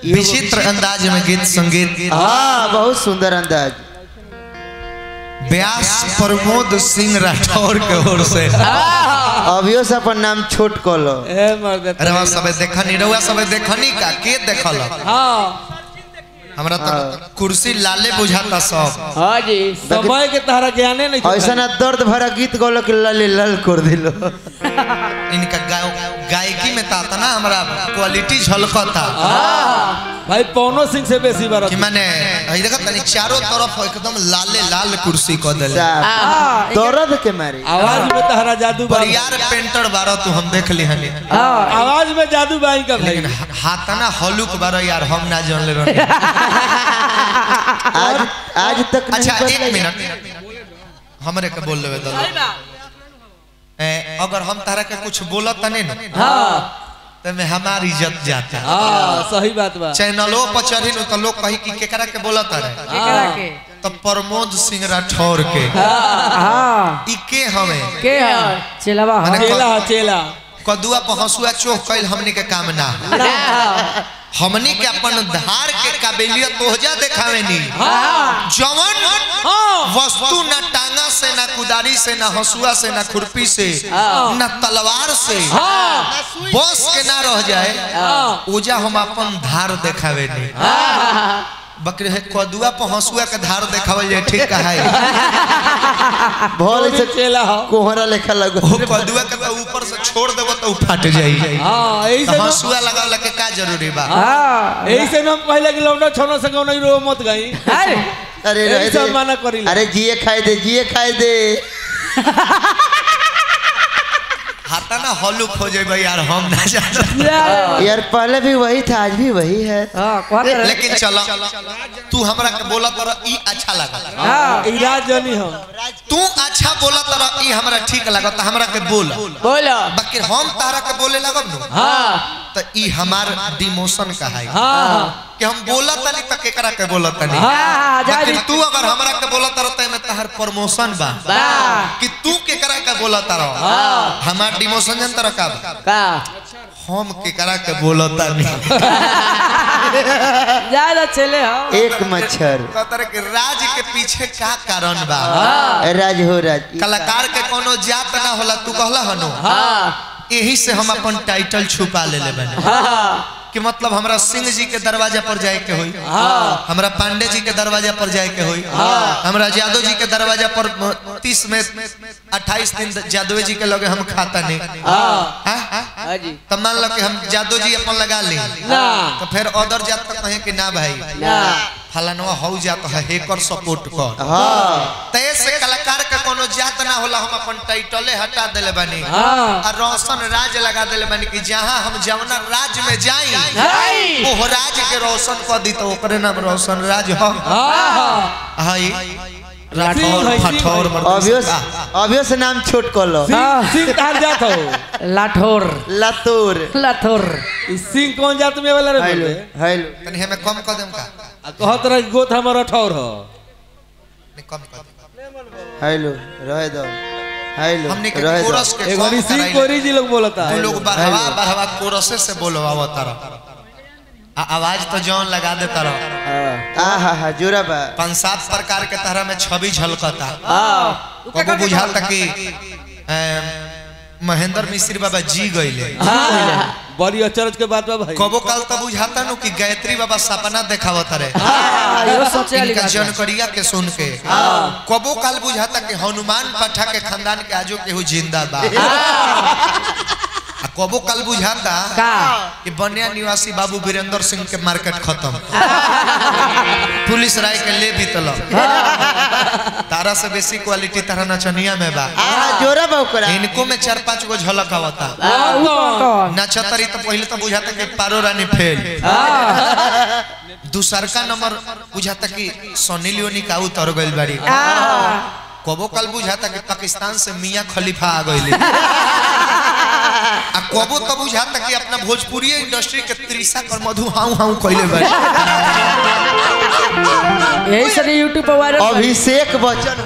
विचित्र अंदाज में गीत संगीत हाँ बहुत सुंदर अंदाज व्यास प्रमोद सिंह राठौर के ओर से अभियो से अपन नाम छोट कलो ए मर्द अरे वहाँ सब देखनी रहुआ सब देखनी का के देखल हाँ हमरा तो कुर्सी लाले बुझाता सब हाँ जी समय के तारा ज्ञाने नहीं ऐसा ना दर्द भरा गीत गौलो कि लल लल कर दिलो इनका गा- गायकी में ताता ना हमरा क्वालिटी झलकता भाई पवनो सिंह से बेसी बार कि माने हई देखत तनी चारों तरफ एकदम लाले लाल कुर्सी क देले साहब, दर्द के मारे आवाज में तारा जादू बा परियार पेंटर बारो तू हम देख ली हनी आवाज में जादू बाई का भाई लेकिन हाथना हलुक बारो यार हम ना जानले रही आज आज तक नहीं अच्छा एक बदला। मिनट हमरे के बोल लेवे दलो ए, अगर हम तारा के कुछ बोलत तने न हाँ तो में हमारी इज्जत जाता हाँ सही बात बा चैनलों पर चढ़ी न तो लोग कही कि केकरा के बोलत रहे हाँ तो प्रमोद सिंह राठौर के हाँ ई के हमें के है चलवा माने हाँ चेला चेला कदुआ पर हंसुआ चोख कैल हमनी के काम ना हमनी के अपन धार के काबिलियत तोहजा देखावे नी जवन वस्तु न टांगा से न कुदारी से न हंसुआ से न खुरपी से न तलवार से बस के ना रह जाए ओजा हम अपन धार देखावे नी बकरे है कदुआ पर हंसुआ के धार देखावल जाए ठीक कहा है भोल से चेला हो कोहरा लेखा लगो वो कदुआ के तो ऊपर से छोड़ देबो तो उ फट जाई हाँ यही से तो हंसुआ लगावला के का जरूरी बा हाँ यही से हम पहले के लौंडा छोनो से नहीं रो मत गई अरे अरे यही रहे सब दे। माना करी अरे जिए खाए दे जिए खाए दे हाथा ना हॉलुक हो जाए यार हम ना जाना यार पहले भी वही था आज भी वही है हाँ कहते रहे लेकिन चलो तू हमरा के बोला तर ई अच्छा लगा हाँ इराज जनी हम तू अच्छा बोला तर ई हमरा ठीक लगा तो हमरा के बोल बोलो बाकी हम तारा के बोले लगब नु हाँ तो ई हमार डिमोशन का है हाँ कि हम बोला तनी तो केकरा के बोला तनी हाँ जा बाकी तू अगर हमरा के बोला तर त में तहर प्रमोशन बा कि तू केकरा के बोला तर हमार डिमोशन जन तर का बा? का हम केकरा के बोला तनी ज्यादा चले हो एक मच्छर कहतर के राज के पीछे का कारण बा राज हो राज कलाकार के कोनो जात ना होला तू कहला हनु यही से हम अपन टाइटल छुपा ले ले बने कि मतलब हमरा सिंह जी के दरवाजा पर जाए के होई हमरा पांडे जी के दरवाजा पर जाए के होई हमरा यादव जी के दरवाजा पर तीस में अट्ठाईस दिन यादव जी के लगे हम खाता नहीं हाँ? हाँ जी तब मान लो कि हम यादव जी अपन लगा ली ना तो फिर अदर जात तक कहे कि ना भाई ना फलानवा हौ जात है हेकर सपोर्ट कर हाँ तय से कलाकार के कोनो जात ना होला हम अपन टाइटले हटा देले बानी हाँ और रोशन राज लगा देले बानी कि जहां हम जवना राज में जाई हाय ओह राज के रोशन कर दी तो ओकरे नाम रोशन राज हो हाँ हाय सिंह राठौर भाई, सिंह फठौर अभियो मर्द अभियो से नाम छोट कलो सिंह सिंह तार जात हो लाठोर लातूर लाठोर ई सिंह कौन जात में वाला रे हेलो बोले हेलो तनी हमें कम कर देम का आ कहत रहे गोत हमर अठौर हो नहीं, कम कर देम हेलो रहे दो हेलो हमने के रहे दो कोरस के एक बारी सॉन्ग सिंह कराइले। कोरी जी लोग बोलता तू है लोग बढ़ावा बढ़ावा कोरसे से बोलवा तारा आ आवाज तो जौन लगा दे तारा आ हा हा जोरा बा पांच सात प्रकार के तरह में छवि झलकता हाँ कबो बुझाता कि अम, महेंद्र मिश्र बाबा जी गईले बड़ी अचरज के बात बा भाई कबो काल तो बुझाता नु कि गायत्री बाबा सपना देखावत रहे हाँ, यो सोचे वाली इनका बात है। जनकरिया के सुन के कबो काल बुझाता कि हनुमान पाठा के खानदान के आजो केहू जिंदा बा आ कबो काल बुझाता का कि बनिया निवासी बाबू वीरेंद्र सिंह के मार्केट खत्म पुलिस राय के ले बीतल तारा से बेसी क्वालिटी तारा नचनिया में बा आ जोरा बा ओकरा इनको में चार पांच गो झलक आवता हाँ, ऊ कौन कौन नचतरी तो पहले तो बुझाता कि पारो रानी फेल दूसरका नंबर बुझाता कि सोनी लियोनी का उतर गइल बाड़ी कबो कल बुझाता कि पाकिस्तान से मियां खलीफा आ गइले आ कबो तो बुझाता कि अपना भोजपुरी इंडस्ट्री के त्रिशा कर मधु हाउ हाउ कइले बाड़ी यही से यूट्यूब पर वायरल अभिषेक बच्चन